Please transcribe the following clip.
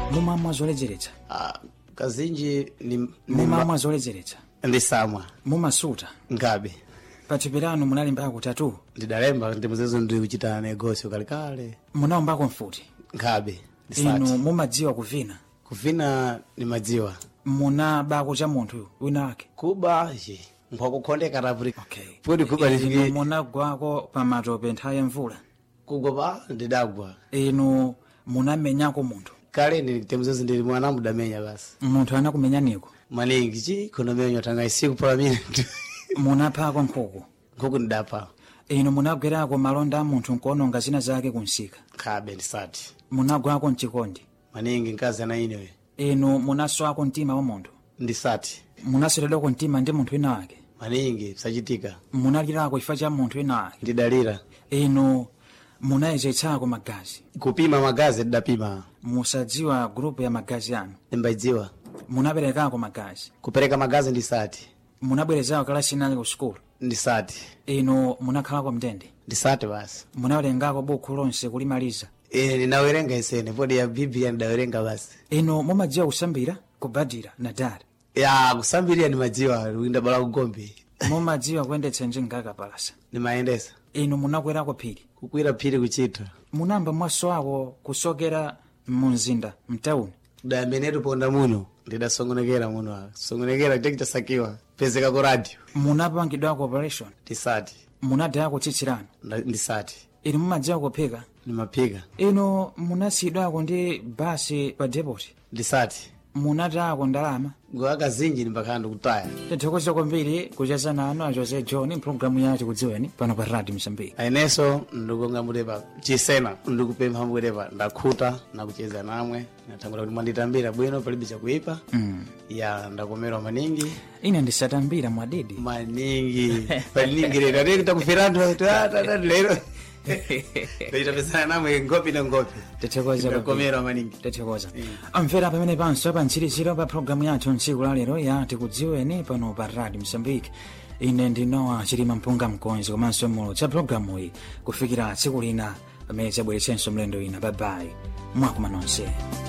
mumamwa zoledzeretsa Ah, kazinji ni, ni mumamwa zoledzeretsa ndisamwa mumasuta ngabe pathupi lanu munalimbako tatu ndidalemba ndimuzezo ndi kuchita negosio kalekale munaombako mfuti ngabe inu ndisati mumadziwa kuvina kuvina ni madziwa munabako cha munthu wina wake kuba je nkwakukhondeka tapuri okay podi kuba inu lifike munagwako pa matope nthawi ya mvula kugwa pa ndidagwa inu munamenyako munthu kale ndi temuzezo ndili mwana mudamenya basi munthu anakumenyaniko maningi chi kunomenya tanga isiku pala mine munaphako nkhuku nkhuku ndidapha inu munagwerako malonda a munthu nkuononga zina zake kunsika khabe ndisati munagwako mchikondi maningi mkazi ana inewe inu munaswako mtima wa munthu ndisati munaseredwako mtima ndi munthu wina wake maningi sachitika munalirako chifukwa cha munthu wina wake ndidalira inu munayezetsako magazi kupima magazi ndidapima musadziwa grupu ya magazi anu ndimbadziwa munaperekako magazi kupereka magazi ndisati munabwerezako kalasi inali ku sukulu ndisati inu munakhalako mndende ndisati basi munawerengako buku lonse kulimaliza ine ndinawerenga isene podi ya biblia ndidawerenga basi inu mumadziwa kusambira kubadira na dara ya kusambirira ndimadziwa ndabala kugombe mumadziwa kuyendetsa njinga palasa ndimayendesa inu munakwerako phiri kukwira phiri kuchita munamba mwaso ako kusokera mumzinda mtauni damenetu ponda muno ndidasongonekera muno apa songonekera chachitasakiwa pezeka ku radio munapangidwako operation ndisati munadayako tsitsilano Nda- ndisati inu mumadziwa kuphika ndimaphika inu munasiyidwako ndi basi pa depoti ndisati munatayako ndalama ngowa kazinji ndimbakhala ndikutaya tithokoza kwambiri kucheza nanu a jose john mpulogalamu yacho kudziweni pano pa radio msambiki ayeneso ndikunga mutepa chisena ndikupempha mutepa ndakhuta nakucheza namwe natangula kuti mwanditambira bwino palibe chakuipa mm. ya ndakomerwa maningi ine ndisatambira mwadidi maningi paningi lero ati takuferantu lero ndachitapesana namwe ngopi na ngopi tithokoza ndakomerwa maningi tithokoza amvera pamene panso pa mtsiriziro pa programu yathu ntsiku la lero ya tikudziweni pano pa radio msambiki ine ndinowa chilima mpunga mkonzi komanso mulo cha programu iyi kufikira tsiku lina pamene tabweretsenso mlendo ina babayi mwakuma nonse